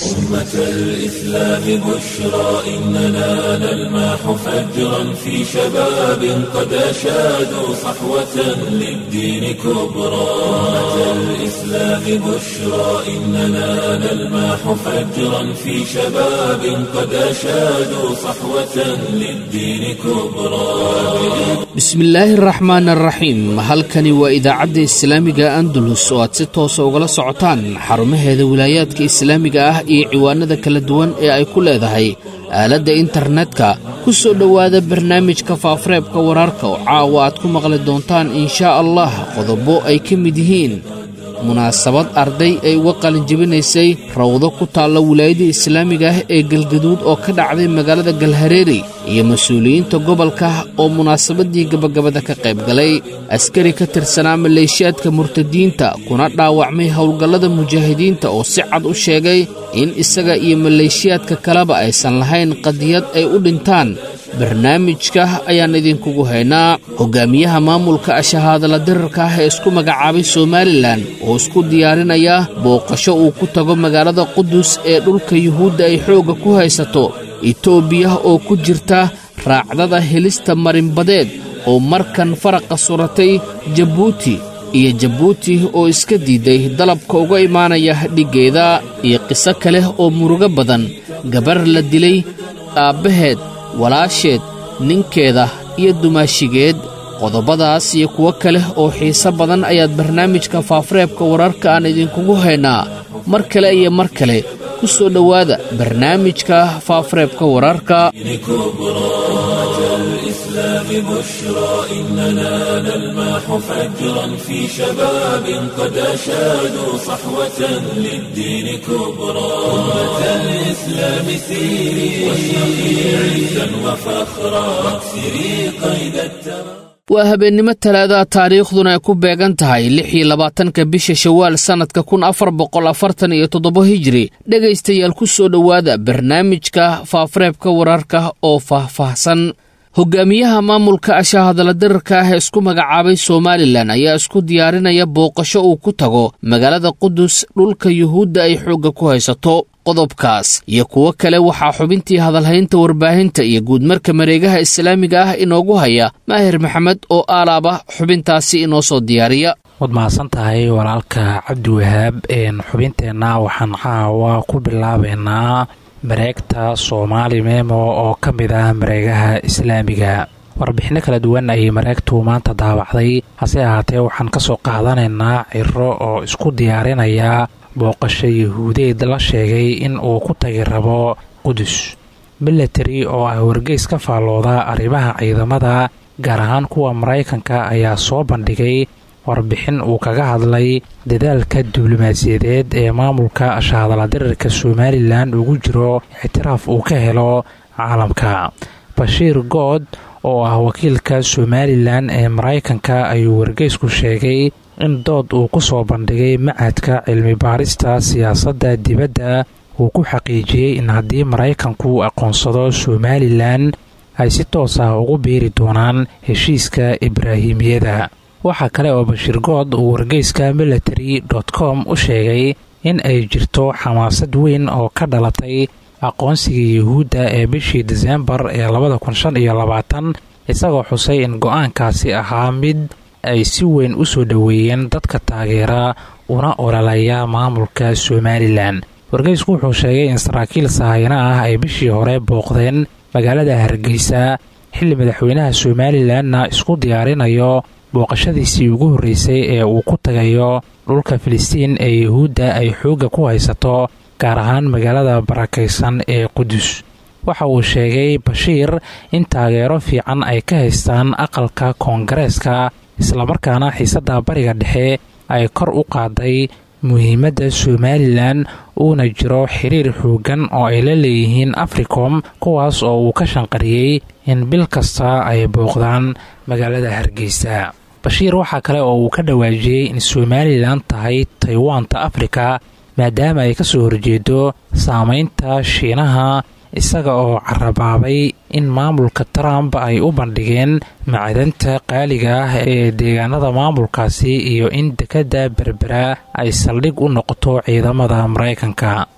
أمة الإسلام بشرى إننا نلمح فجرا في شباب قد أشادوا صحوة للدين كبرى أمة الإسلام بشرى إننا نلمح فجرا في شباب قد أشادوا صحوة للدين كبرى bismillaahi araxmaan araxiim halkani waa idaacadda islaamiga andalus oo aad si toosa ugala socotaan xarumaheeda wilaayaadka islaamiga ah iyo ciwaanada kala duwan ee ay ku leedahay aaladda internetka ku soo dhowaada barnaamijka faafareebka wararka oo caawa aad ku maqli doontaan inshaa allah qodobo ay ka mid yihiin munaasabad arday ay uga qalinjebinaysay rawdo ku taalla wilaayada islaamiga ah ee galgaduud oo ka dhacday magaalada galhareeri iyo mas-uuliyiinta gobolka oo munaasabadii gabagabada ka qayb galay askari ka tirsanaa maleeshiyaadka murtadiinta kuna dhaawacmay howlgallada mujaahidiinta oo si cad u sheegay in isaga iyo maleeshiyaadka kaleba aysan lahayn qadiyad ay u dhintaan barnaamijka ayaan idinkugu haynaa hogaamiyaha maamulka ashahaadala dirarka ah ee isku magacaabay somalilan oo isku diyaarinaya booqasho uu ku tago magaalada qudus ee dhulka yuhuudda ay xoogga ku haysato etoobiya oo ku jirta raacdada helista marinbadeed oo markan faraqa suratay jabuuti iyo jabuuti oo iska diiday dalabka uga imaanaya dhiggeeda iyo qiso kale oo murugo badan gabar la dilay aabbaheed walaasheed ninkeeda iyo dumaashigeed qodobadaas iyo kuwo kale oo xiise badan ayaad barnaamijka faafareebka wararka aan idinkugu haynaa mar kale iyo mar kale ku soo dhowaada barnaamijka faafareebka wararka الإسلام بشرى إننا نلمح فجرا في شباب قد أشادوا صحوة للدين كبرى أمة الإسلام سيري واشرقي عزا وفخرا واكسري قيد الترى waa habeennimo talaadaha taariikhduna ay ku beegan tahay lix iyo labaatanka bisha shawaal sannadka kun afar boqol afartan iyo toddoba hijiri dhegaystayaal ku soo dhowaada barnaamijka faafareebka wararka oo faahfaahsan hogaamiyaha maamulka ashahadala dirarka ah ee isku magacaabay somalilan ayaa isku diyaarinaya booqasho uu ku tago magaalada qudus dhulka yuhuudda ay xoogga ku haysato qodobkaas iyo kuwo kale waxaa xubintii hadalhaynta warbaahinta iyo guudmarka mareegaha islaamiga ah inoogu haya maahir maxamed oo aalaaba xubintaasi inoo soo diyaariya waad mahadsan tahay walaalka cabdiwahaab xubinteenna waxaan caawa ku bilaabaynaa mareegta soomaali memo oo ka mid ah mareegaha islaamiga warbixinno kala duwan ayay mareegtu maanta daawacday hase ahaatee waxaan ka soo qaadanaynaa ciro oo isku diyaarinaya booqasho yahuudeed la sheegay in uu ku tagi rabo qudus milatari oo ah wargeys ka faallooda arrimaha ciidamada gaar ahaan kuwa maraykanka ayaa soo bandhigay warbixin uu kaga hadlay dadaalka diblomaasiyadeed ee maamulka ashahadala dirirka somalilan ugu jiro ictiraaf uu ka helo caalamka bashiir good oo ah wakiilka somalilan ee maraykanka ayuu wargeysku sheegay in dood uu ku soo bandhigay macadka cilmi baarista siyaasadda dibadda uu ku xaqiijiyey in haddii maraykanku aqoonsado somalilan ay si toos ah ugu biiri doonaan heshiiska ibraahimiyada waxaa kale oo bashiir good uu wargeyska military dot com u sheegay in ay jirto xamaasad weyn oo ka dhalatay aqoonsiga yuhuudda ee bishii diseembar ee labada kun shan iyo labaatan isagoo xusay in go-aankaasi ahaa mid ay si weyn u soo dhoweeyeen dadka taageera una ololaya maamulka somalilan wargeysku wuxuu sheegay in saraakiil sahayna ah ay bishii hore booqdeen magaalada hargeysa xilli madaxweynaha somalilanna isku diyaarinayo booqashadiisii ugu horreysay ee uu ku tagayo dhulka filistiin ee yuhuudda ay xoogga ku haysato gaar ahaan magaalada barakaysan ee qudus waxa uu sheegay bashiir in taageero fiican ay ka haystaan aqalka koongareeska islamarkaana xiisadda bariga dhexe ay kor u qaaday muhiimadda somalilan uuna jiro xiriir xooggan oo ay la leeyihiin africom kuwaas oo uu ka shanqariyey in bil kasta ay booqdaan magaalada hargeysa bashiir waxaa kale oo uu ka dhawaajiyey in somalilan tahay taywaanta afrika maadaama ay ka soo horjeedo saameynta shiinaha isaga oo carabaabay in maamulka trump ay u bandhigeen macdanta qaaliga ah ee deegaanada maamulkaasi iyo in dekedda berbera ay saldhig u noqoto ciidamada maraykanka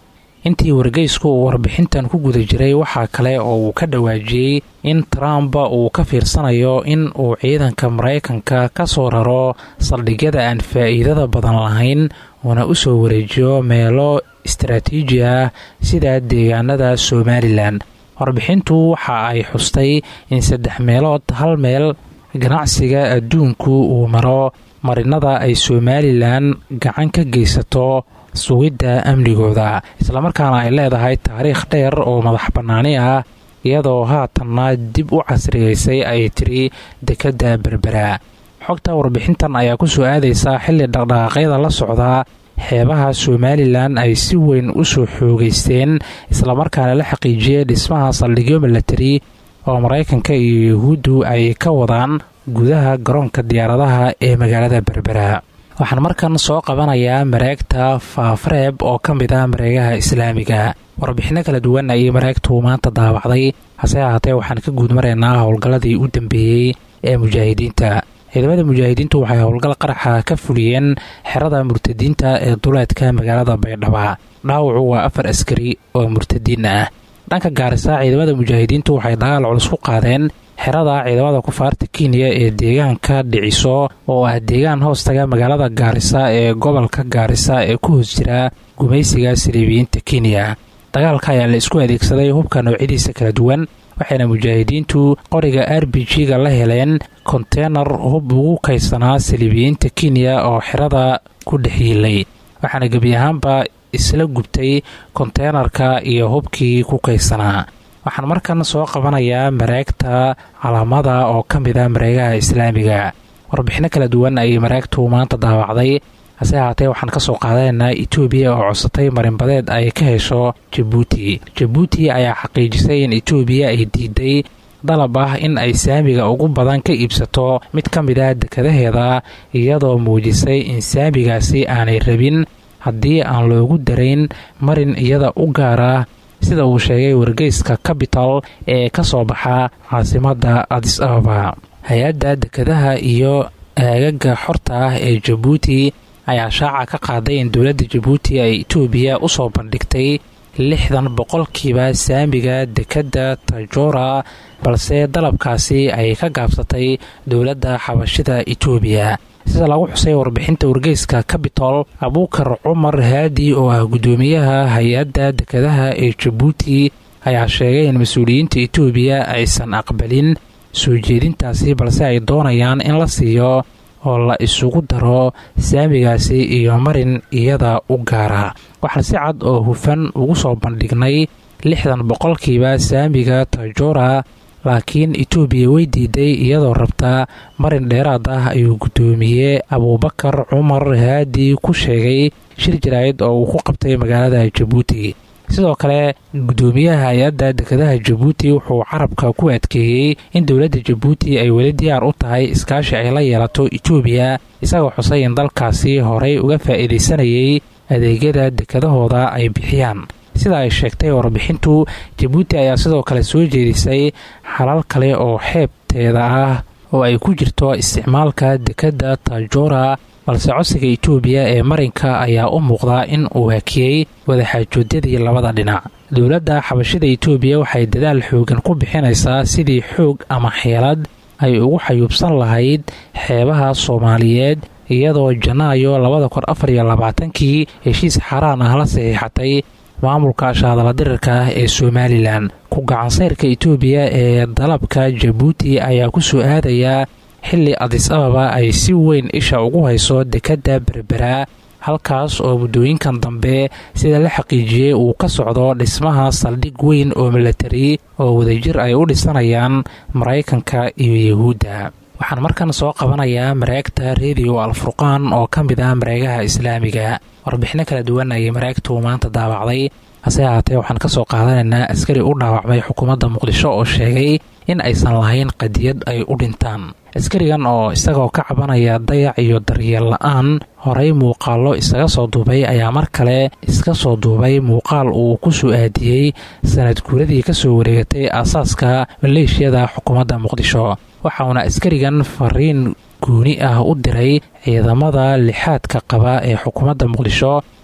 intii wargeysku uu warbixintan ku guda jiray waxaa kale oo uu ka dhawaajiyey in trump uu ka fiirsanayo in uu ciidanka maraykanka ka soo raro saldhigyada aan faa'iidada badan lahayn uuna u soo wareejiyo meelo istaraatiiji ah sida deegaanada somalilan warbixintu waxa ay xustay in saddex meelood hal meel ganacsiga adduunku uu maro marinada ay somalilan gacan ka geysato sugidda amnigooda islamarkaana ay leedahay taariikh dheer oo madax bannaani ah iyadoo haatanna dib u casriyeysay ay tiri dekedda berbera xogta warbixintan ayaa ku soo aadaysa xilli dhaqdhaqaaqyada la socda xeebaha somalilan ay si weyn u soo xoogeysteen islamarkaana la xaqiijiyey dhismaha saldhigyo milatari oo maraykanka iyo yuhuuddu ay ka wadaan gudaha garoonka diyaaradaha ee magaalada berbera waxaan markan soo qabanayaa mareegta faafareeb oo ka mid ah mareegaha islaamiga warbixinno kala duwan ayay mareegtu maanta daawacday hase ahaatee waxaan ka guud maraynaa howlgalladii u dambeeyey ee mujaahidiinta ciidamada mujaahidiintu waxay howlgal qaraxa ka fuliyeen xerada murtadiinta ee duleedka magaalada baydhaba dhaawacu waa afar askari oo murtadiin ah dhanka gaarisa ciidamada mujaahidiintu waxay dagaal culus ku qaadeen xerada ciidamada kufaarta kenya ee deegaanka dhiciso oo ah deegaan hoostaga magaalada gaarisa ee gobolka gaarisa ee ku hoos jira gumaysiga saliibiyiinta kenya dagaalka ayaa la isku adeegsaday hubka noocyadiisa kala duwan waxayna mujaahidiintu qoriga r b g-ga la heleen konteynar hub ugu kaydsanaa saliibiyiinta kenya oo xerada ku dhex yiilay waxaana gebi ahaanba isla gubtay konteynarka iyo hubkii ku kaydsanaa waxaan markan soo qabanayaa mareegta calaamada oo ka mid ah mareegaha islaamiga warbixinno kala duwan ayay mareegtu maanta daawacday hase ahaatee waxaan ka soo qaadanaynaa etoobiya oo codsatay marinbadeed ay ka hesho jabuuti jabuuti ayaa xaqiijisay in etoobiya ay diiday dalab ah in ay saamiga ugu badan ka iibsato mid ka mid ah dekadaheeda iyadoo muujisay in saamigaasi aanay rabin haddii aan loogu darayn marin iyada u gaara sida uu sheegay wargeyska capital ee ka soo baxa caasimadda adis ababa hay-adda dekadaha iyo aagaga xorta ah ee jabuuti ayaa shaaca ka qaaday in dowladda jabuuti ay etoobiya u soo bandhigtay lixdan boqolkiiba saamiga dekedda tajora balse dalabkaasi ay ka gaabsatay dowladda xabashida etoobiya sida lagu xusay warbixinta wargeyska cabitol abuukar cumar haadi oo ah guddoomiyaha hay-adda dekadaha ee jabuuti ayaa sheegay in mas-uuliyiinta etoobiya aysan aqbalin soo jeedintaasi balse ay doonayaan in la siiyo oo la isugu daro saamigaasi iyo marin iyada u gaara waxaan si cad oo hufan ugu soo bandhignay lixdan boqolkiiba saamiga tajora laakiin etoobiya way diiday iyadoo rabta marin dheeraad ah ayuu guddoomiye abuubakar cumar haadi ku sheegay shir jaraa'id oo uu ku qabtay magaalada jabuuti sidoo kale guddoomiyaha hay-adda dekadaha jabuuti wuxuu carabka ku adkeeyey in dowladda jabuuti ay weli diyaar u tahay iskaashi ay la yeelato etoobiya isagoo xusay in dalkaasi horey uga faa'iidaysanayay adeegyada dekadahooda ay bixiyaan sida ay sheegtay warbixintu jabuuti ayaa sidoo kale soo jeedisay xalal kale oo xeebteeda ah oo ay ku jirto isticmaalka dekedda tajora balse codsiga etoobiya ee marinka ayaa u muuqdaa in uu hakiyey wadaxaajoodyadii labada dhinac dowladda xabashida etoobiya waxay dadaal xoogan ku bixinaysaa sidii xoog ama xeelad ay ugu xayuubsan lahayd xeebaha soomaaliyeed iyadoo janaayo labada kun afar iyo labaatankii heshiis xaaraan ah la saxiixatay maamulka shahadaladirirka ah ee somalilan ku gacansayrka etoobiya ee dalabka jabuuti ayaa ku soo aadayaa xilli adis ababa ay si weyn isha ugu hayso dekedda berbera halkaas oo muddooyinkan dambe sida la xaqiijiyey uu ka socdo dhismaha saldhig weyn oo milatari oo wadajir ay u dhisanayaan maraykanka iyo yuhuudda waxaan markan soo qabanayaa mareegta rediyo alfurqaan oo ka mid ah mareegaha islaamiga warbixinno kala duwan ayay mareegtu maanta daawacday hase ahaatee waxaan ka soo qaadanaynaa askari u dhaawacmay xukuumadda muqdisho oo sheegay in aysan lahayn qadiyad ay u dhintaan askarigan oo isagoo ka cabanaya dayac iyo daryeel la-aan horey muuqaallo isaga soo duubay ayaa mar kale iska soo duubay muuqaal uu ku soo aadiyey sanad guuradii ka soo wareegatay aasaaska maleeshiyada xukuumadda muqdisho waxauna askarigan fariin guuni ah u diray ciidamada lixaadka qaba ee xukuumadda muqdisho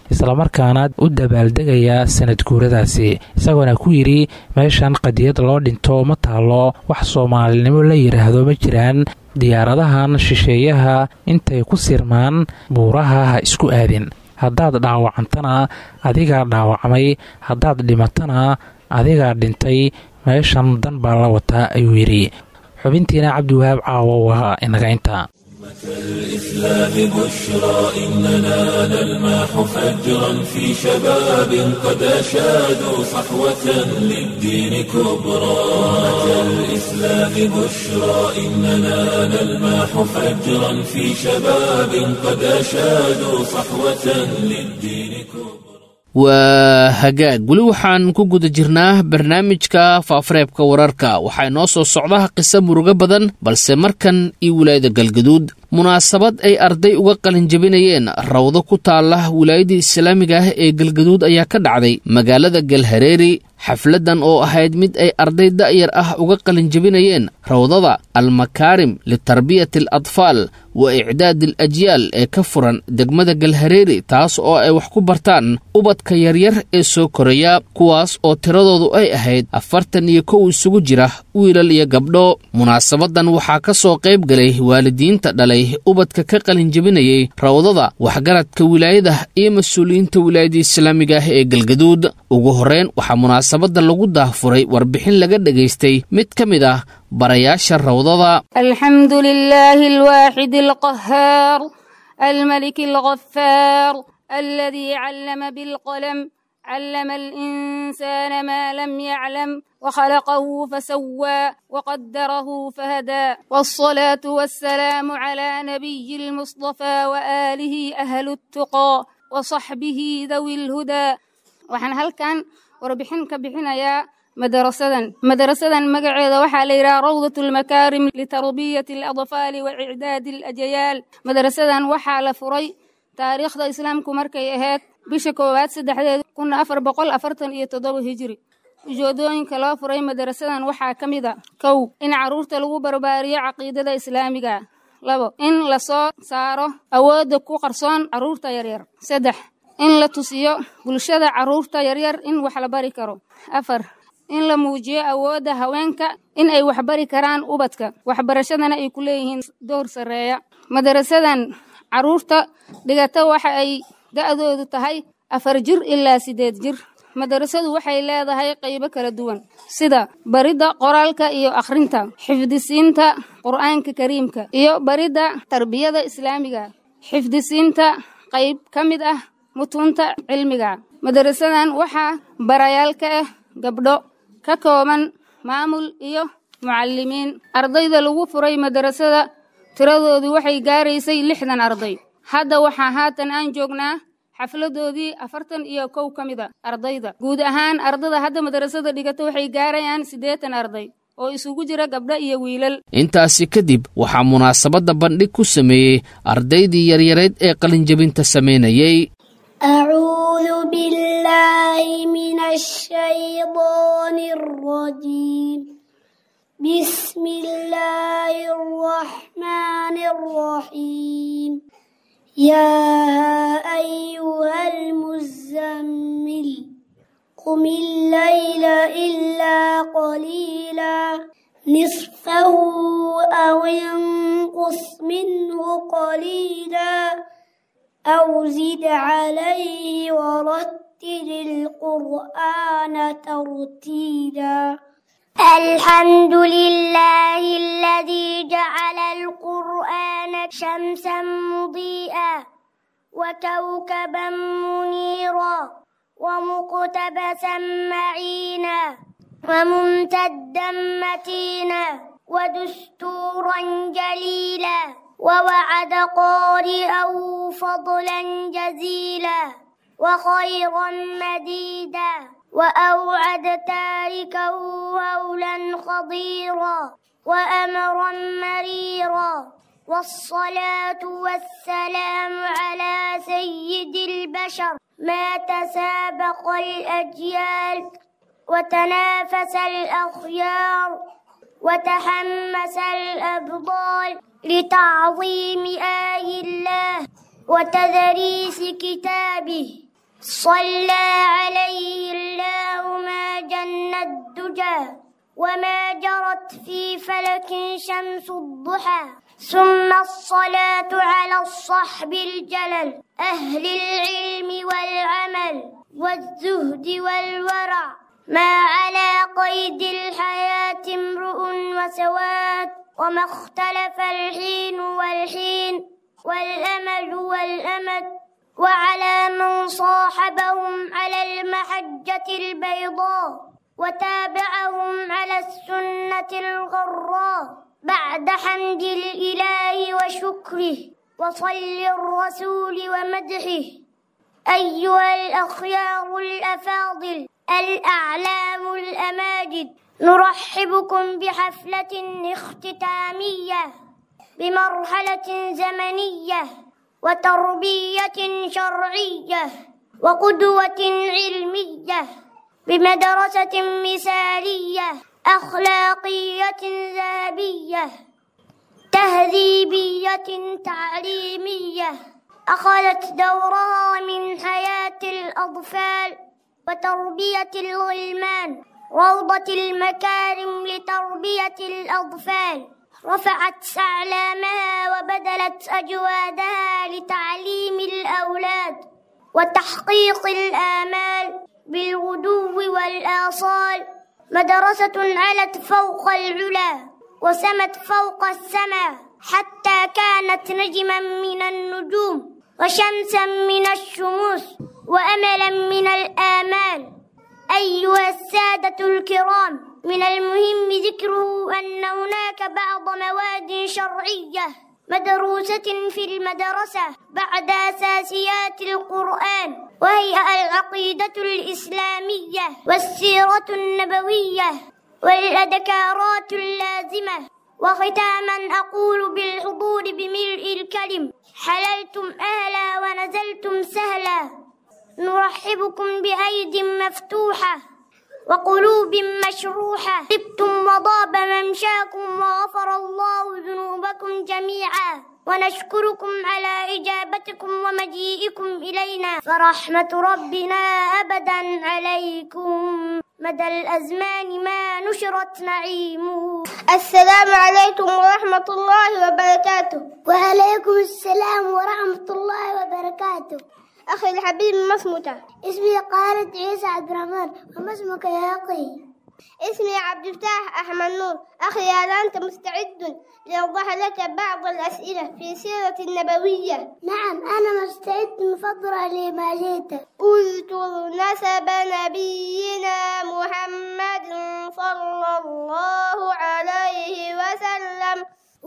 islamarkaana u dabaaldegaya sanad guuradaasi isagoona ku yidhi meeshan qadiyad loo dhinto ma taalo wax soomaalinimo la yidhaahdo ma jiraan diyaaradahan shisheeyaha intay ku sirmaan buuraha ha isku aadin haddaad dhaawacantana adigaa dhaawacmay haddaad dhimatana adigaa dhintay meeshan dan baa la wataa ayuu yidhi xubintiina cabdiwahaab caawo waa inagaynta الإسلام بشرى إننا نلمح فجرا في شباب قد أشادوا صحوة للدين كبرى الإسلام بشرى إننا نلمح فجرا في شباب قد أشادوا صحوة للدين كبرى waa hagaag weli waxaan ku guda jirnaa barnaamijka faafareebka wararka waxaa inoo soo socda qiso murugo badan balse markan iyo wilaayada galgaduud munaasabad ay arday uga qalinjabinayeen rawdo ku taala wilaayada islaamiga ah ee galgaduud ayaa ka dhacday magaalada galhareeri xafladan oo ahayd mid ay arday da'yar ah uga qalinjabinayeen rawdada almakaarim litarbiyati al atfaal wa icdaad al ajyaal ee ka furan degmada galhareeri taas oo ay wax ku bartaan ubadka yaryar ee soo koraya kuwaas oo tiradoodu ay ahayd afartan iyo kow isugu jira wiilal iyo gabdho munaasabadan waxaa ka soo qayb galay waalidiinta dhalay ubadka ka qalinjabinayay rawdada waxgaradka wilaayada iyo mas-uuliyiinta wilaayada islaamiga ah ee galgaduud ugu horreyn waxaa munaasabada lagu daahfuray warbixin laga dhagaystay mid ka mid ah barayaasha rawdada الحمد لله الواحد القهار الملك الغفار الذي علم بالقلم علم الإنسان ما لم يعلم وخلقه فسوى وقدره فهدى والصلاة والسلام على نبي المصطفى وآله أهل التقى وصحبه ذوي الهدى وحن هل كان وربحن كبحنا يا madarasadan madarasadan magaceeda waxaa la yidhaha rawdat almakaarim litarbiyati aladfaali wa icdaadi alajayaal madarasadan waxaa la furay taariikhda islaamku markay ahayd bisha koowaad saddexdeed kun afar boqol afartan iyo toddoba hijiri ujeedooyinka loo furay madarasadan waxaa ka mid a kow in carruurta lagu barbaariyo caqiidada islaamiga labo in lasoo saaro awoodda ku qarsoon carruurta yaryar saddex in la tusiyo bulshada carruurta yaryar in wax la bari karo afar in la muujiyo awoodda haweenka in ay waxbari karaan ubadka waxbarashadana ay ku leeyihiin door sarreeya madarasadan carruurta dhigata waxa ay da'doodu tahay afar jir ilaa siddeed jir madarasadu waxay leedahay qaybo kala duwan sida baridda qoraalka iyo akhrinta xifdisiinta qur'aanka kariimka iyo baridda tarbiyada islaamiga xifdisiinta qayb ka mid ah mutuunta cilmiga madarasadan waxaa barayaal ka ah gabdho ka kooban maamul iyo mucallimiin ardayda lagu furay madarasada tiradoodii waxay gaaraysay lixdan arday hadda waxaa haatan aan joognaa xafladoodii afartan iyo kow ka mid a ardayda guud ahaan ardada hadda madarasada dhigata waxay gaarayaan siddeetan arday oo isugu jira gabdho iyo wiilal intaasi kadib waxaa munaasabadda bandhig ku sameeyey ardaydii yaryareed ee qalinjabinta samaynayey أعوذ بالله من الشيطان الرجيم بسم الله الرحمن الرحيم يا أيها المزمل قم الليل إلا قليلا نصفه أو انقص منه قليلا أو زد عليه ورتل القرآن ترتيلا الحمد لله الذي جعل القرآن شمسا مضيئا وكوكبا منيرا ومقتبسا معينا وممتدا متينا ودستورا جليلا ووعد قارئا فضلا جزيلا وخيرا مديدا وأوعد تاركا هولا خضيرا وأمرا مريرا والصلاة والسلام على سيد البشر ما تسابق الأجيال وتنافس الأخيار وتحمس الأبطال لتعظيم آي الله وتدريس كتابه صلى عليه الله ما جن الدجى وما جرت في فلك شمس الضحى ثم الصلاة على الصحب الجلل أهل العلم والعمل والزهد والورع ما على قيد الحياة امرؤ وسواد وما اختلف الحين والحين والأمل والأمد وعلى من صاحبهم على المحجة البيضاء وتابعهم على السنة الغراء بعد حمد الإله وشكره وصل الرسول ومدحه أيها الأخيار الأفاضل الأعلام الأماجد نرحبكم بحفلة اختتامية بمرحلة زمنية وتربية شرعية وقدوة علمية بمدرسة مثالية أخلاقية ذهبية تهذيبية تعليمية أخذت دورها من حياة الأطفال وتربية الغلمان روضة المكارم لتربية الأطفال رفعت أعلامها وبذلت أجوادها لتعليم الأولاد وتحقيق الآمال بالغدو والآصال مدرسة علت فوق العلا وسمت فوق السماء حتى كانت نجما من النجوم وشمسا من الشموس وأملا من الآمال أيها السادة الكرام من المهم ذكره أن هناك بعض مواد شرعية مدروسة في المدرسة بعد أساسيات القرآن وهي العقيدة الإسلامية والسيرة النبوية والأذكارات اللازمة وختاما أقول بالحضور بملء الكلم حللتم أهلا ونزلتم سهلا نرحبكم بأيد مفتوحة وقلوب مشروحة طبتم وضاب ممشاكم وغفر الله ذنوبكم جميعا ونشكركم على إجابتكم ومجيئكم إلينا فرحمة ربنا أبدا عليكم مدى الأزمان ما نشرت نعيمه السلام عليكم ورحمة الله وبركاته وعليكم السلام ورحمة الله وبركاته أخي الحبيب ما اسمك؟ اسمي قالت عيسى عبد الرحمن وما اسمك يا أخي؟ اسمي عبد الفتاح أحمد نور أخي هل أنت مستعد لأوضح لك بعض الأسئلة في سيرة النبوية؟ نعم أنا مستعد مفضلة لما جئت اذكر نسب نبينا محمد صلى الله عليه وسلم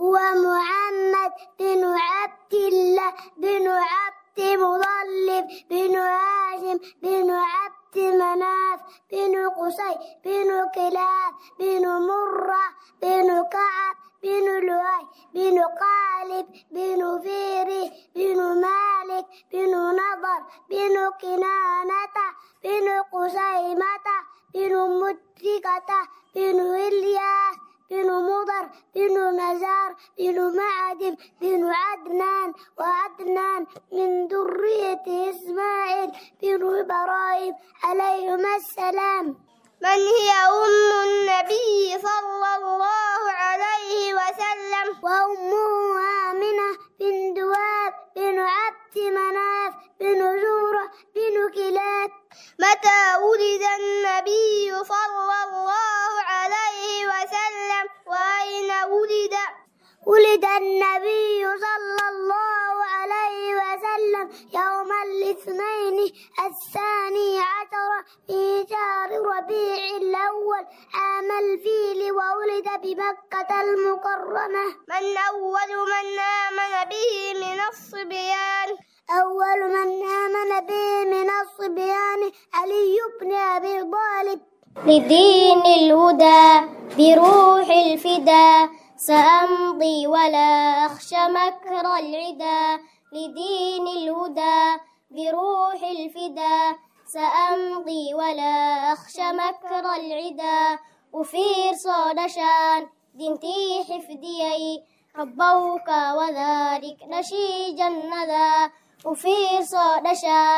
ومحمد بن عبد الله بن عبد مضلب بن هاشم بن عبد مناف بن قصي بن كلاب بن مرة بن كعب بن لؤي بن قالب بن فيري بن مالك بن نضر بن كنانة بن قسيمة بن مدركة بن إلياس بن مضر بن نزار بن معدب بن عدنان وعدنان من ذرية إسماعيل بن إبراهيم عليهما السلام من هي أم النبي صلى الله عليه وسلم وأمه آمنة بن دواب بن عبد مناف بن زورة بن كلاب متى ولد النبي صلى الله عليه وسلم وأين ولد ولد النبي صلى الله عليه وسلم يوم الاثنين الثاني عشر في شهر ربيع الأول عام الفيل وولد بمكة المكرمة من أول من آمن به من الصبيان أول من آمن به من الصبيان علي بن أبي طالب لدين الهدى بروح الفدا سأمضي ولا أخشى مكر العدا لدين الهدى بروح الفدا سأمضي ولا أخشى مكر العدا وفير صادشان دنتي حفديي ربوك وذلك نشيج الندى وفير صادشان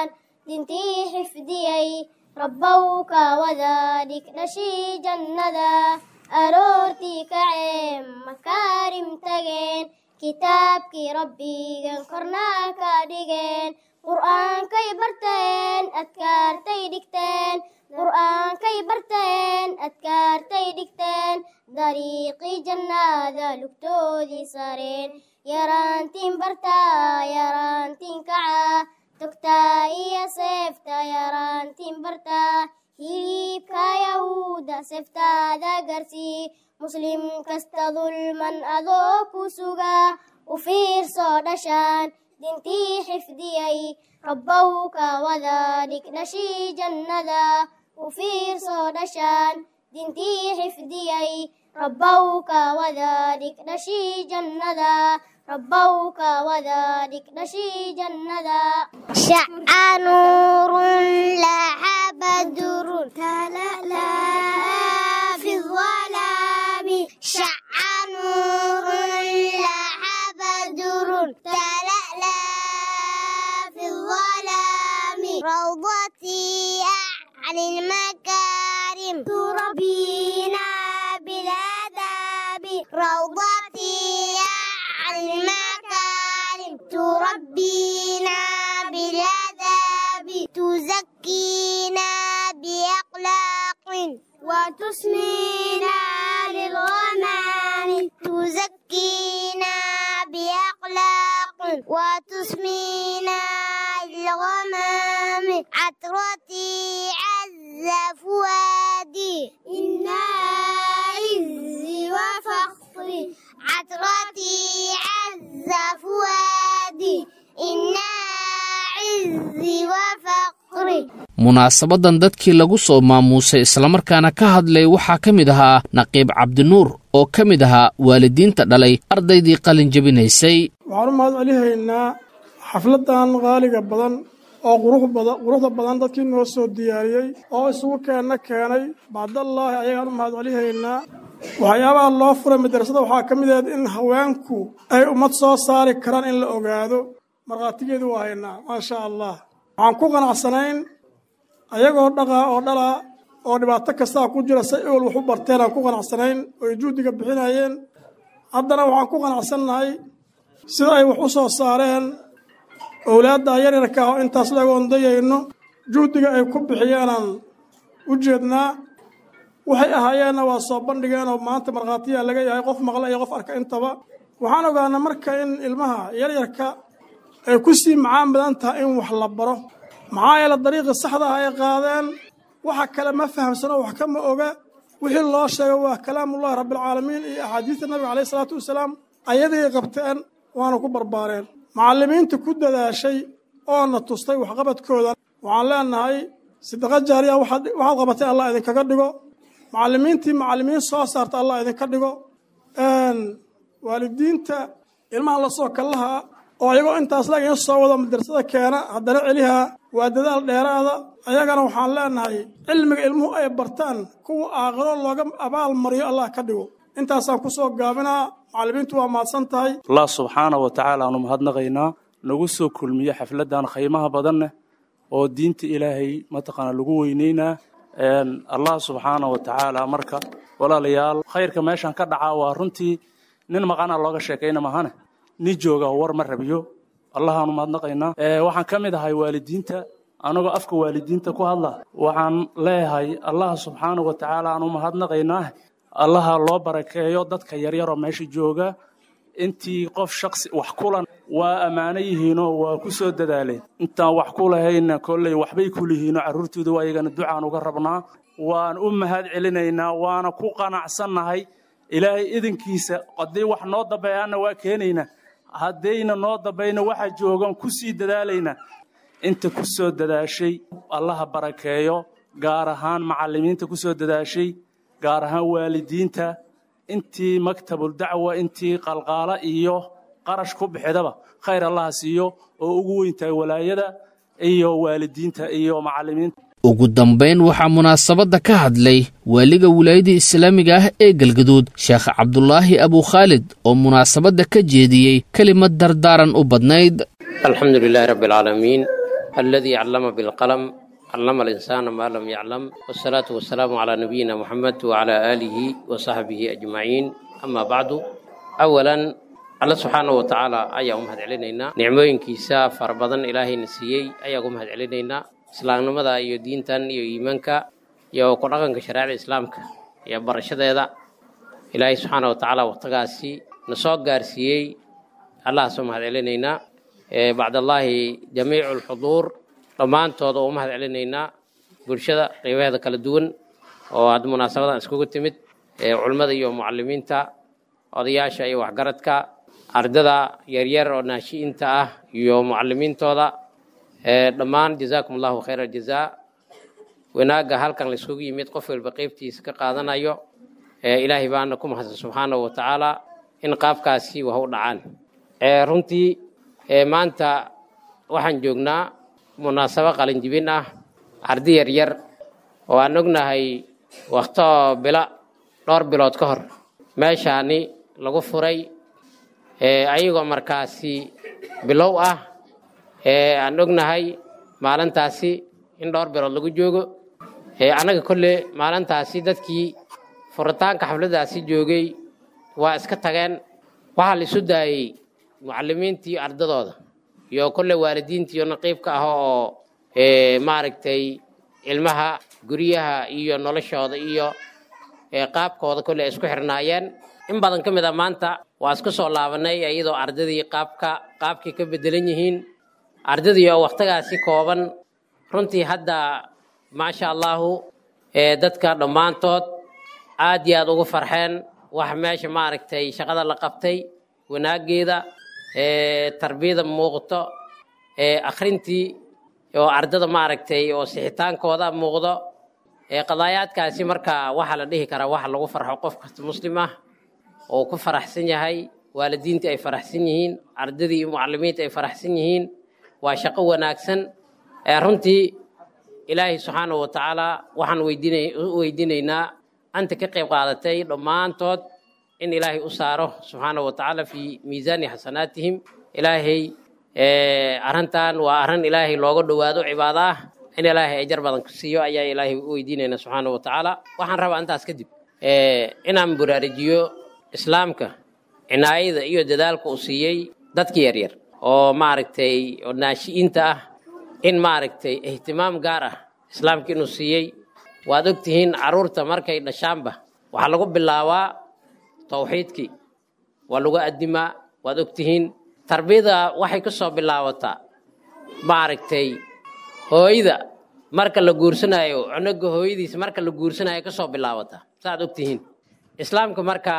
dintii xifdiyey rabbow ka wada dhigdhashii jannada aroortii kaceen makaarim tageen kitaabkii rabbigan kornaa ka dhigeen qur'aankay barteen adkaartay dhigteen qur'aankay barteen adkaartay dhigteen dariiqii jannada lugtoodii sareen yaraantiin bartaa yaraantiin kacaa togtaa iyo seefta yaraantiin bartaa hilibka yahuuda seeftaada garsii muslim kasta dulman adoo ku sugaa u fiirsoo dhashaan dintii xifdiyey rabbow ka wada dhigdhashii jannada u fiirsoo dhashaan dintii xifdiyey rabbow ka wada dhigdhashii jannada rabbow ka wada dhigdhashii jannada شع نور لاح بدر تلألأ في الظلام شع نور لاح بدر تلألأ في الظلام روضتي أعلى المكارم تربينا بالآداب روضتي أعلى المكارم تربينا بالآداب تزكينا بأخلاق وتسمينا للغمام تزكينا بأخلاق وتسمينا للغمام عطرتي عز فؤادي إنا عزي وفخري عطرتي عز فؤادي إنا عزي وفخري munaasabadan dadkii lagu soo maamuusay islamarkaana ka hadlay waxaa ka mid ahaa naqiib cabdinuur oo ka mid ahaa waalidiinta dhalay ardaydii qalin jebinaysay waxaan u mahad celihaynaa xafladan qaaliga badan oo quruxda badan dadkii noo soo diyaariyey oo isugu keenna keenay bacdallaahi ayagaan u mahad celihaynaa waxyaabaha loo furay madrasada waxaa ka mid ahed in haweenku ay ummad soo saari karaan in la ogaado markhaatigeedu waa haynaa maasha allah waxaan ku qanacsanayn ayagoo dhaqaa oo dhalaa oo dhibaato kastaa ku jira say ewel wax u barteen aan ku qanacsanayn oo ay juhdiga bixinayeen haddana waxaan ku qanacsannahay sida ay wax u soo saareen owlaadda yaryarka ah oo intaas laga ondayayno juhdiga ay ku bixiyeenaan u jeednaa waxay ahaayeenna waa soo bandhigeen oo maanta markhaatiyaa laga yahay qof maqla iyo qof arka intaba waxaan ogaanaa marka in ilmaha yaryarka ay ku sii macaan badan tahay in wax la baro maxaa yeele dariiqii saxda ah ay qaadeen waxa kale ma fahamsano wax kama oga wixii loo sheegay waa kalaamullahi rabbialcaalamiin iyo axaadiista nabiga caleyhi isalaatu wasalaam ayaday qabteen waana ku barbaareen macallimiinta ku dadaashay oona tustay waxqabadkooda waxaan leenahay sidaqa jaariya waxaad qabatay allah idinkaga dhigo macallimiintii macallimiin soo saarta allah idinka dhigo waalidiinta ilmaha lasoo kallaha oo ayagoo intaas laga in soo wado madrasada keena haddana celiha waa dadaal dheeraada ayagana waxaan leenahay cilmiga ilmuhu ay bartaan kuwa aakhiro looga abaal mariyo allah ka dhigo intaasaan ku soo gaabinaa macallimiintu waa mahadsan tahay allah subxaana wa tacaala aanu mahadnaqaynaa nagu soo kulmiye xafladdan khaymaha badanne oo diinta ilaahay mataqaana lagu weyneynaa allah subxaana wa tacaala marka walaalayaal khayrka meeshan ka dhacaa waa runtii nin maqana looga sheekayna mahane nin jooga war ma rabiyo allahaanu mahadnaqaynaa waxaan ka mid ahay waalidiinta anagoo afka waalidiinta ku hadla waxaan leeyahay allah subxaana wa tacaala aanu mahadnaqaynaa allaha loo barakeeyo dadka yaryaroo meesha jooga intii qof shaksi wax kulan waa ammaano yihiinoo waa ku soo dadaaleen intaan wax ku lahayna kolley waxbay ku lihiinoo carruurtooda waa iyagana ducaan uga rabnaa waan u mahad celinaynaa waana ku qanacsannahay ilaahay idinkiisa haddii wax noo dambeeyaanna waa keenaynaa haddayna noo dambayna waxa joogan ku sii dadaalaynaa inta ku soo dadaashay allaha barakeeyo gaar ahaan macallimiinta ku soo dadaashay gaar ahaan waalidiinta intii maktabuldacwa intii qalqaala iyo qarash ku bixidaba khayr allaha siiyo oo ugu weyntahay walaayada iyo waalidiinta iyo macallimiinta ugu dambayn waxaa munaasabadda ka hadlay waaliga wilaayada islaamiga ah ee galgaduud sheekh cabdulaahi abukhaalid oo munaasabadda ka jeediyey kelimad dardaaran u badnayd alxamdu lilaahi rabbi alcaalamiin الذي علم بالقلم علم الإنسان ما لم يعلم والصلاة والسلام على نبينا محمد وعلى آله وصحبه أجمعين أما بعد أولا الله سبحانه وتعالى أيا أمهد علينا نعمين كيسا فربضا إلهي نسيي أيا أمهد علينا إسلام نمدا يو دينتان يو إيمانك يو قرآن كشريعة إسلامك يا برشة ذا إلهي سبحانه وتعالى وقتقاسي نصوت قارسيي الله سبحانه علينا بعد الله جميع الحضور dhammaantooda oo u mahad celinaynaa bulshada qeybaheeda kala duwan oo hadda munaasabadan iskugu timid culimmada iyo mucalimiinta odayaasha iyo waxgaradka ardada yaryar oo naashi'inta ah iyo mucalimiintooda dhammaan jazaakum allahu khayra jazaa wanaagga halkan la iskugu yimid qof walba qeybtiisa ka qaadanayo ilaahay baana ku mahadsan subxaanahu wa tacaala in qaabkaasi wax u dhacaan runtii maanta waxaan joognaa munaasabo qalinjibin ah ardi yaryar oo aan ognahay wakto bila dhowr bilood ka hor meeshaani lagu furay ayagoo markaasi bilow ah aan ognahay maalintaasi in dhowr bilood lagu joogo annaga kolle maalintaasi dadkii furitaanka xafladdaasi joogay waa iska tageen waxaa la isu daayey mucalimiintii ardadooda iyo kolle waalidiintii iyo naqiibka ah oo maaragtay ilmaha guryaha iyo noloshooda iyo qaabkooda kolle ay isku xirnaayeen in badan ka mid a maanta waa isku soo laabanay iyadoo ardadii qaabka qaabkay ka bedelan yihiin ardadii oo wakhtigaasi kooban runtii hadda maasha allahu dadka dhammaantood aad iyo aad ugu farxeen wax meesha maaragtay shaqada la qabtay wanaaggeeda tarbiyada muuqto akhrintii oo ardada maaragtay oo sixitaankooda muuqdo qadaayaadkaasi marka waxaa la dhihi karaa waxa lagu farxo qof kasta muslim ah oo ku faraxsan yahay waalidiintii ay faraxsan yihiin ardadii iyo mucalimiinta ay faraxsan yihiin waa shaqo wanaagsan runtii ilaahay subxaanahu wa tacaala waxaan u weydiinaynaa anta ka qayb qaadatay dhammaantood in ilaahay u saaro subxaanahu wa tacaala fii miisaani xasanaatihim ilaahay arrintan waa arrin ilaahay looga dhowaado cibaado ah in ilaahay ajar badan ku siiyo ayaa ilaahay u weydiinayna subxaanahu wa tacaala waxaan rabaa intaas kadib inaan buraarijiyo islaamka cinaayada iyo dadaalka uu siiyey dadka yaryar oo maaragtay oo naashi'iinta ah in maaragtay ihtimaam gaar ah islaamka inuu siiyey waad ogtihiin carruurta markay dhashaanba waxaa lagu bilaabaa tawxiidkii waa lagu addimaa waad ogtihiin tarbiyada waxay ka soo bilaabataa maaragtay hooyada marka la guursanaayo cunuga hooyadiisa marka la guursanayo ka soo bilaabataa saaad ogtihiin islaamka marka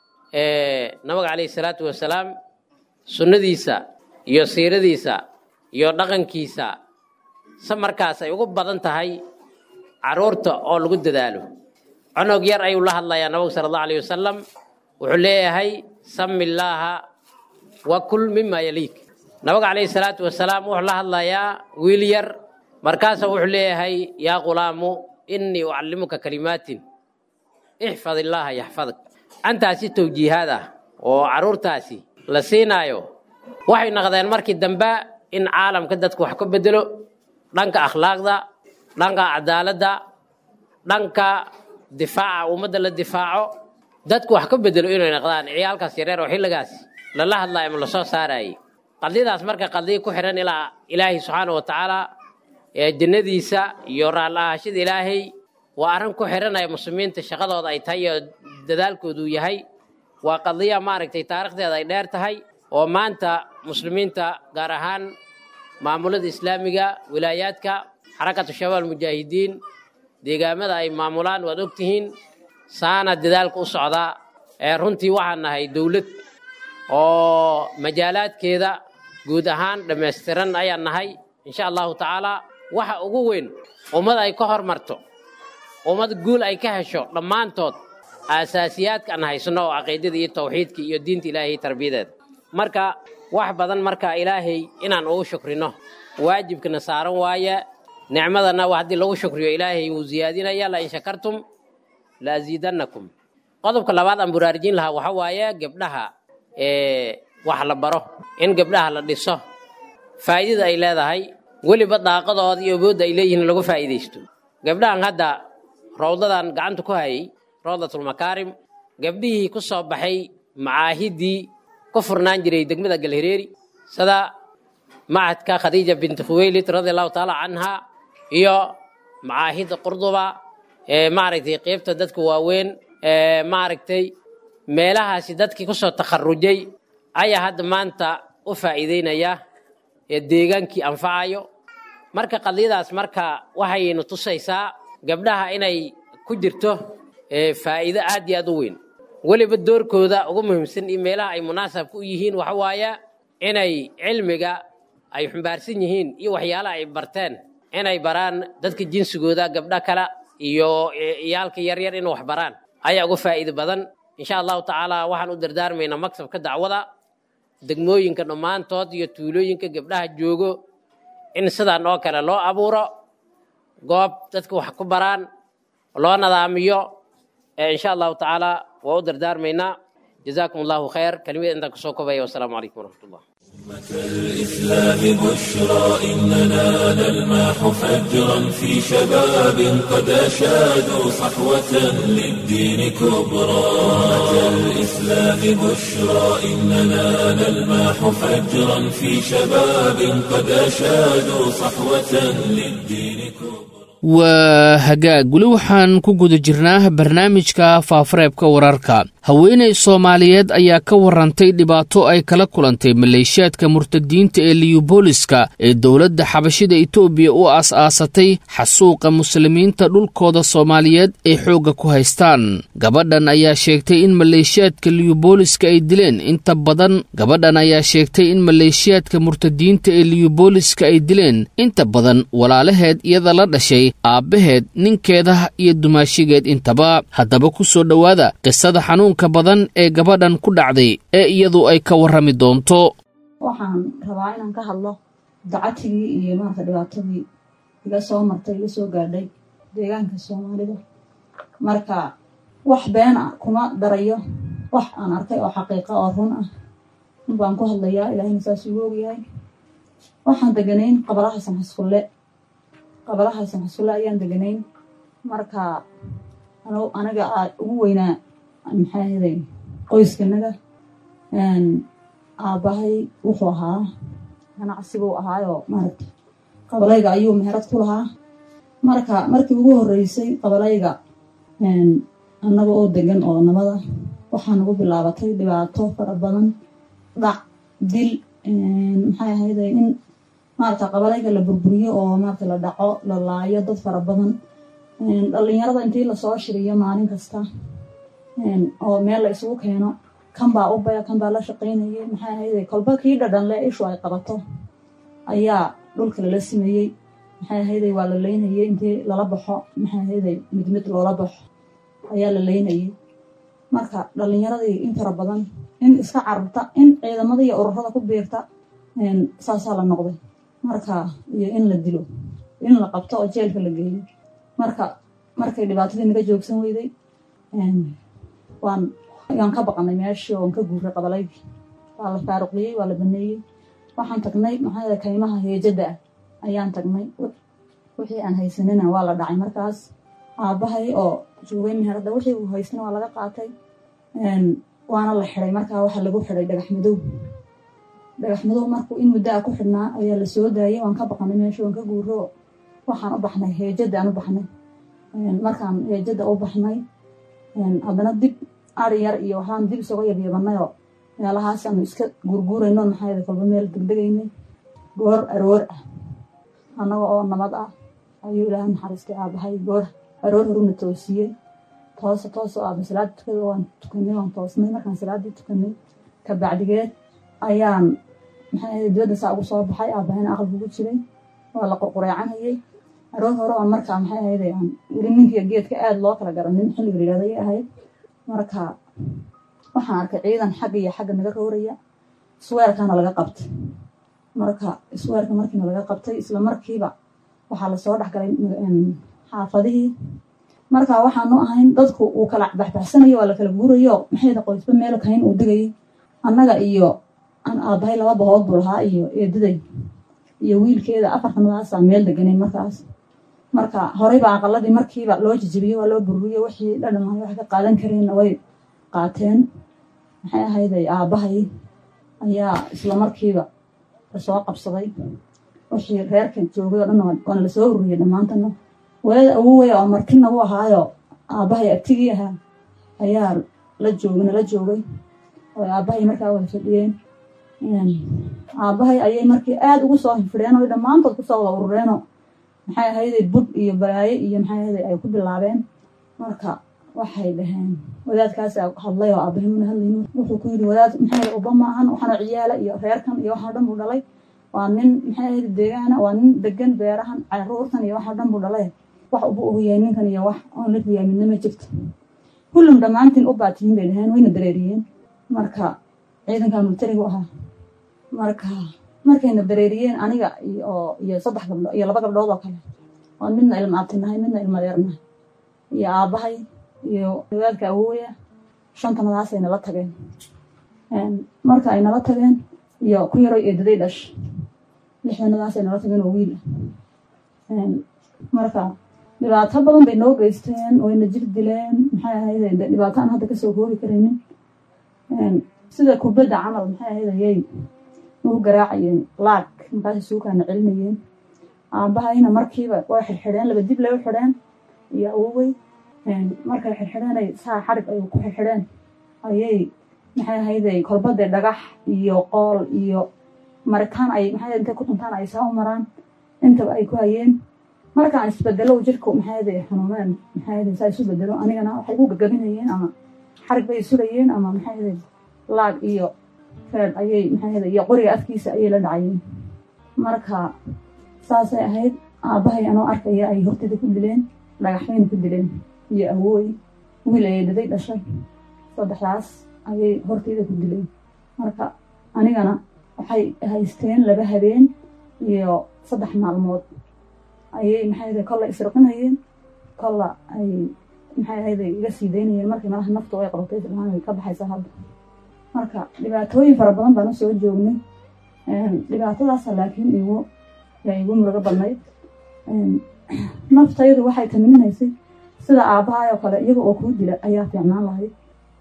nabiga calayhi salaatu wasalaam sunnadiisa iyo siiradiisa iyo dhaqankiisa se markaas ay ugu badan tahay carruurta oo lagu dadaalo cunug yar ayuu la hadlayaa nabigu sala allahu alayh wasalam wuxuu leeyahay sami illaaha wa kul mima yaliik nabiga calayhi salaatu wasalaam wuxuu la hadlayaa wiil yar markaasa wuxuu leeyahay yaa qulaamu innii ucallimuka kalimaatin ixfad illaaha yaxfadak antaasi tawjiihaad ah oo carruurtaasi la siinaayo waxay noqdeen markii dambe in caalamka dadku wax ka bedelo dhanka akhlaaqda dhanka cadaaladda dhanka difaaca ummadda la difaaco dadku wax ka bedelo inay noqdaan ciyaalkaas yareer oo xilligaas lala hadlaayo ama lasoo saarayay qadiyadaas marka qadiya ku xihan ilaa ilaahay subxaana wa tacaala ee jannadiisa iyo raalla'ahashada ilaahay waa arrin ku xihanaya muslimiinta shaqadooda ay tahay iyo dadaalkoodu yahay waa qadiya maaragtay taarikhdeeda ay dheer tahay oo maanta muslimiinta gaar ahaan maamulada islaamiga wilaayaadka xarakatu shabaab almujaahidiin deegaamada ay maamulaan waad ogtihiin saana dadaalka u socdaa ee runtii waxaan nahay dowlad oo majaalaadkeeda guud ahaan dhammaystiran ayaan nahay insha allahu tacaala waxa ugu weyn ummad ay ka hormarto ummad guul ay ka hesho dhammaantood aasaasiyaadka aan haysano oo caqiidada iyo tawxiidka iyo diinta ilaahay tarbiyadeeda marka wax badan marka ilaahay inaan ugu shukrino waajibkana saaran waaye nicmadana wa haddii lagu shukriyo ilaahay wuu ziyaadinaya lain shakartum la asiidannakum qodobka labaad aan buraarjin lahaa waxa waaye gabdhaha wax la baro in gabdhaha la dhiso faa'iidada ay leedahay weliba daaqadooda iyo awoodda ay leeyihiin lagu faa'iidaysto gabdhahan hadda rawdadan gacanta ku hayay rawdatulmakaarim gabdhihii ku soo baxay macaahiddii ku furnaan jiray degmada galhireeri sida macadka khadiija binti khuweylid radia allahu tacaala canha iyo macaahidda qurduba ee maaragtay qeybta dadka waaweyn ee maaragtay meelahaasi dadkii ku soo takharujay ayaa hadda maanta u faa'iideynaya ee deegaankii anfacayo marka qadiyadaas marka waxaynu tusaysaa gabdhaha inay ku jirto faa'iido aad iyo aad u weyn weliba doorkooda ugu muhiimsan iyo meelaha ay munaasabka u yihiin waxa waaya inay cilmiga ay xumbaarsan yihiin iyo waxyaalaha ay barteen inay baraan dadka jinsigooda gabdha kale iyo iyaalka yaryar inay wax baraan ayaa uga faa'iido badan insha allahu tacaala waxaan u dardaarmaynaa maktabka dacwada degmooyinka dhammaantood iyo tuulooyinka gabdhaha joogo in sidaan oo kale loo abuuro goob dadka wax ku baraan loo nadaamiyo insha allahu tacaala waa u dardaarmaynaa jazaakum allahu khayr kelimada intaan kusoo kobaya wasalaamu calaykum waraxmat ullah الإسلام بشرى إننا نلمح فجرا في شباب قد أشادوا صحوة للدين كبرى الإسلام بشرى إننا نلمح فجرا في شباب قد أشادوا صحوة للدين كبرى waa hagaag weli waxaan ku guda jirnaa barnaamijka faafareebka wararka haweenay soomaaliyeed ayaa ka warantay dhibaato ay kala kulantay maleeshiyaadka murtadiinta ee liyubooliska ee dowladda xabashida itoobiya u aas-aasatay xasuuqa muslimiinta dhulkooda soomaaliyeed ay xoogga ku haystaan gabadhan ayaa sheegtay in maleeshiyaadka liyubooliska ay dileen inta badan gabadhan ayaa sheegtay in maleeshiyaadka murtadiinta ee liyubooliska ay dileen inta badan walaalaheed iyada la dhashay aabbaheed ninkeeda iyo dumaashigeed intaba haddaba ku soo dhowaada qisada xanuunka badan ee gabadhan ku dhacday ee iyadu ay ka warrami doonto waxaan rabaa inaan ka hadlo dacatigii iyo maarata dhibaatadii iga soo martay iga soo gaadhay deegaanka soomaalida marka wax been ah kuma darayo wax aan arkay oo xaqiiqa oo run ah run baan ku hadlayaa ilaahayna saas ugu ogyahay waxaan deganayn qabalaha samxaskulle qabalaha samxaskulle ayaan deganayn marka aniga aa ugu weynaa maxaa ahaday qoyskanaga aabbahay wuxuu ahaa ganacsibuu ahaayoo maaragta qabalayga ayuu meherad ku lahaa marka markii ugu horreysay qabalayga annaga oo degan oo nabada waxaa nagu bilaabatay dhibaato fara badan dhac dil maxay ahayde in maarata qabalayga la burburiyo oo maarata la dhaco la laayo dad fara badan dhallinyarada intii lasoo shiriyo maalin kasta oo meel la isugu keeno kan baa u baya kan baa la shaqaynayay maxay ahayde kolba kii dhadhanle ishu ay qabato ayaa dhulka lala simayey maxay ahayde waa la leynayay intii lala baxo maxay ahayde mid mid loola baxo ayaa la leynayay marka dhallinyaradii in fara badan in iska cararta in ciidamada iyo ururada ku biirta saasaa la noqday marka iyo in la dilo in la qabto oo jeelka la geeyo marka markay dhibaatadii naga joogsan weyday waan ayaan ka baqanay meeshii oon ka guuray qabalaydii waa la faaruqiyey waa la baneeyey waxaan tagnay maxaa kaymaha heejada ah ayaan tagnay wixii aan haysanina waa la dhacay markaas aabbahay oo joogay meherada wixii uu haysana waa laga qaatay waana la xiday markaa waxaa lagu xiday dhagax madow dhagax madow markuu in muddo a ku xidhnaa ayaa la soo daayay waan ka baqanay meeshii waan ka guuro waxaan u baxnay heejada aan u baxnay markaan heejada u baxnay haddana dib ari yar iyo waxaan dib isaga yabyabanayoo meelahaasaan iska guurguurayno maxaa kolba meel degdegaynay goor aroor ah annaga oo nabad ah ayuu ilaaha naxariistay aabahay goor aroor horuna toosiyey toosa tooso aaba salaada tukada waan tukanay waan toosnay markaan salaaddii tukanay kabacdigeed ayaan maxaa ahayd dibadda saa ugu soo baxay aabahayna aqalka ugu jiray waa la qurqureecanayay aroor hore oo markaa maxay ahayd aan weli ninkiiyo geedka aada loo kala garanin xilliga la yidhahda ayay ahayd marka waxaan arkay ciidan xagga iyo xagga naga rooraya isweerkaana laga qabtay marka isweerka markiina laga qabtay isla markiiba waxaa lasoo dhexgalay xaafadihii marka waxaanu ahayn dadku uu kala baxbaxsanayo waa la kala guurayo maxayda qoysba meel kayn uu digayay annaga iyo aan aabbahay laba bahood buu lahaa iyo eedaday iyo wiilkeeda afartanadaasaa meel deganeen markaas marka horeyba aqaladii markiiba loo jijibiyey waa loo burburiyey wixii dhadhamaa waxay ka qaadan kareenna way qaateen maxay ahayday aabbahay ayaa isla markiiba lasoo qabsaday wixii reerka joogay oo dhan waana lasoo ururiyey dhammaantana walaada awowey oo martina u ahaayo aabbahay abtigii ahaa ayaa la joogay nala joogay oo aabbahay markaa wada fadhiyeen aabbahay ayay markii aada ugu soo hifidheen oo dhammaantood kusoo wada urureenoo maxay ahayday bud iyo balaaye iyo maxay ahayday ay ku bilaabeen marka waxay dhaheen wadaadkaasa hadlay oo aabbahay muna hadlaynin wuxuu ku yidhi wadaad maxay ahayday uba maahan waxaana ciyaala iyo reerkan iyo waxaa dhan buu dhalay waa nin maxay ahayday deegaana waa nin degan beerahan caruurtan iyo waxaa dhan buu dhalay wax uba ogyahay ninkan iyo wax oon la riyaa midna ma jirto kullum dhammaantiin u baatiyin bay dhaheen wayna dareeriyeen marka ciidankan militarigu ahaa marka markayna dareeriyeen aniga iyo iyo saddex gabdho iyo laba gabdhood oo kale oo midna ilma abtinahay midna ilma deernahay iyo aabbahay iyo wadaadka awooya shantanadaasay nala tageen marka ay nala tageen iyo ku yaroy eedaday dhash lixdanadaasay nala tageen oo wiil ah marka dhibaato badan bay noo geysteen wayna jir dileen maxay ahayd dhibaato aan hadda kasoo koobi karaynin sida kubadda camal maxay ahayd ayay ugu garaacayeen laag markaasay suukaana celinayeen aabbahayna markiiba way xirxidheen laba dib lay u xidheen iyo awowey markay xirxidheenay saa xarig ay ku xirxidheen ayay maxay ahayday kolbade dhagax iyo qool iyo maritaan ay maxay intay ku tuntaan ay saa u maraan intaba ay ku hayeen markaan isbedelo jirku maxay xanuuneen maxay saa isu bedelo anigana waxay igu gagabinayeen ama xarig bay isulayeen ama maxay laag iyo feed ayay maxay iyo qoriga afkiisa ayay la dhacayeen marka saasay ahayd aabbahay anoo arkaya ay hortida ku dileen dhagaxbayna ku dileen iyo awooy wiil ayay daday dhashay saddexdaas ayay horteyda ku dileen marka anigana waxay haysteen laba habeen iyo saddex maalmood ayay maxay kolla isriqinayeen kolla ay maxay ahayd iga sii daynayeen markii malaha naftu ay qabatay islaan way ka baxaysaa hadda marka dhibaatooyin fara badan baan usoo joognay dhibaatadaasa laakiin igu igu murugo badnayd naftaydu waxay tamininaysay sida aabbahay oo kale iyaga oo kuu dila ayaa fiicnaan lahayd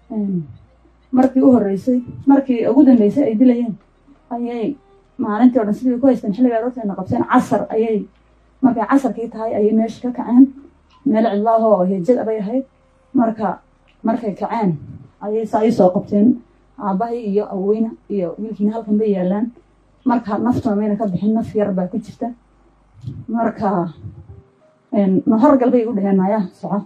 markii u horreysay markii ugu dambeysay ay dilayeen ayay maalintii o dhan sidii ku haysteen xilliga aroorteena qabseen casar ayay markay casarkii tahay ayay meesha ka kaceen meel cidlaahoo hejad abay ahayd marka markay kaceen ayay saa ii soo qabteen aabbahay iyo aweyna iyo wiilkiina halkan bay yaalaan marka naftuna mayna ka bixin naf yar baa ku jirta marka horgal bay igu dheheen maya soco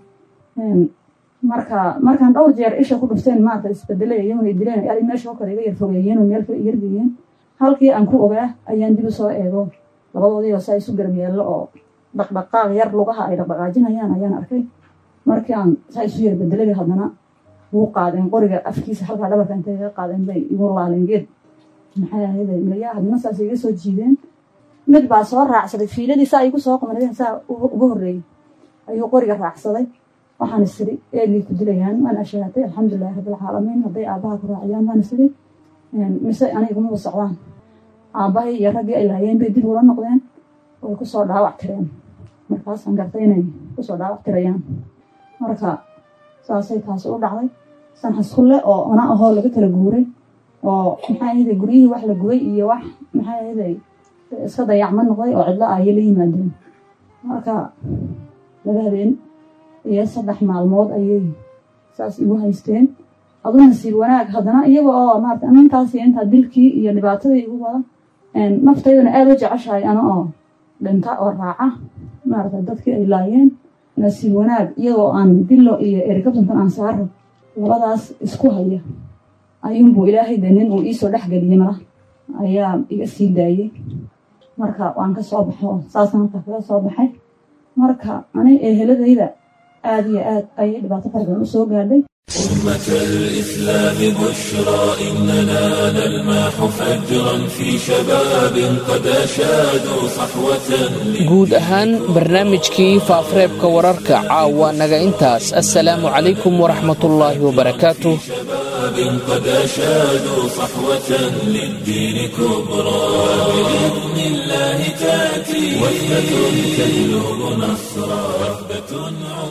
marka markaan dhowr jeer isha ku dhufteen maarata isbedelay iyaguna dileen ari meesha oo kale iga yar fogeeyeen oo meel kale yargeeyeen halkii aan ku ogaa ayaan dib u soo eego labadoodii oo saa isu garab yaallo oo dhaqdhaqaaq yar lugaha ay dhaqdhaqaajinayaan ayaan arkay markii aan saa isu yar bedelay haddana wuu qaadeen qoriga afkiisa halkaa dhabarka intay iga qaadeen bay igu laaleen geed maxay ahayd milayaa haddana saas iga soo jiideen mid baa soo raacsaday fiiladii saa igu soo qabanayeen saa uga horreeyey ayuu qoriga raacsaday waxaan isiri eegay ku dilayaan waan ashaatay alxamdulilahi rabbilcaalamiin hadday aabbaha ku raaciyaan waan isiri mise anigumaba socdaan aabbahay iyo raggii ay laayeen bay dib ula noqdeen way kusoo dhaawac tireen markaasaan gartay inay kusoo dhaawac tirayaan marka saasay taasi u dhacday sanxaskulle oo ona ahoo laga kala guuray oo maxay ahayday guryihii wax la gubay iyo wax maxay ahayday iska dayacma noqday oo cidlo ayay la yimaadeen marka laba habeen iyo saddex maalmood ayay saas igu haysteen adu nasiib wanaag haddana iyaga oo maarata intaas iyo intaa dilkii iyo dhibaatadii igu wada naftaydana aada u jeceshahay ana oo dhinta oo raaca maarata dadkii ay laayeen nasiib wanaag iyagoo aan dillo iyo erikabsantan aan saaro labadaas isku haya ayuunbuu ilaahay de nin uu iisoo dhex geliyey mala ayaa iga sii daayey marka waan ka soo baxo saasaan halka kaga soo baxay marka ani eheladayda aada iyo aad ayay dhibaato fara badan u soo gaadhay أمة الإسلام بشرى إننا نلمح فجرا في شباب قد أشادوا صحوة guud ahaan barnaamijkii faafareebka wararka caawa naga intaas assalaamu calaykum waraxmatullaahi wabarakaatuh شباب قد أشادوا صحوة للدين كبرى بإذن الله تأتي وحدة تهلو نصرا وحدة